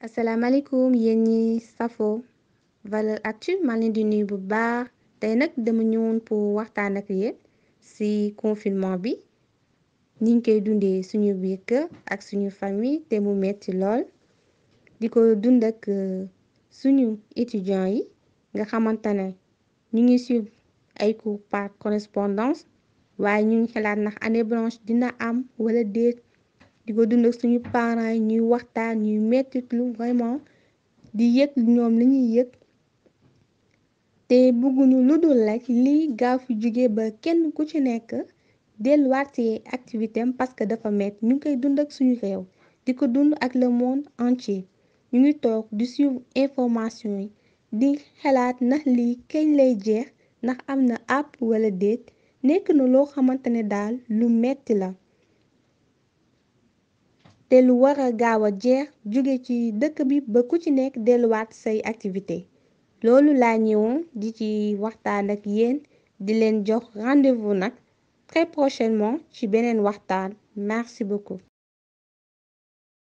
asalaamaaleykum yéen ñi safo valeur actu maa leen di nuyu bu baax tey nag dama ñëwoon pour waxtaan ak yéen ci confinement bi niñ koy dundee suñu biir kër ak suñu famille te mu metti lool di ko dund ak suñu étudiants yi nga xamante ne ñu ngi suivre ay cours par correspondance waaye ñu ngi xalaat ndax année blanche dina am wala déet di ko dund ak suñu parents yi ñuy waxtaan ñuy mettitlu vraiment di yëg ñoom li ñuy yëg te bëgguñu lu dul rekk lii gaaw fi jóge ba kenn ku ci nekk delluwaat ci activité am parce que dafa metti ñu ngi koy dund ak suñu réew di ko dund ak le monde entier ñu ngi toog di suivre information yi di xalaat ndax lii kañ lay jeex ndax am na àpp wala déet nekk na loo xamante ne daal lu metti la te lu war a gaaw a jeex jóge ci dëkk bi ba ku ci nekk delluwaat say activité loolu laa ñëwoon di ci waxtaan ak yéen di leen jox rendez-vous nag très prochainement ci beneen waxtaan merci beaucoup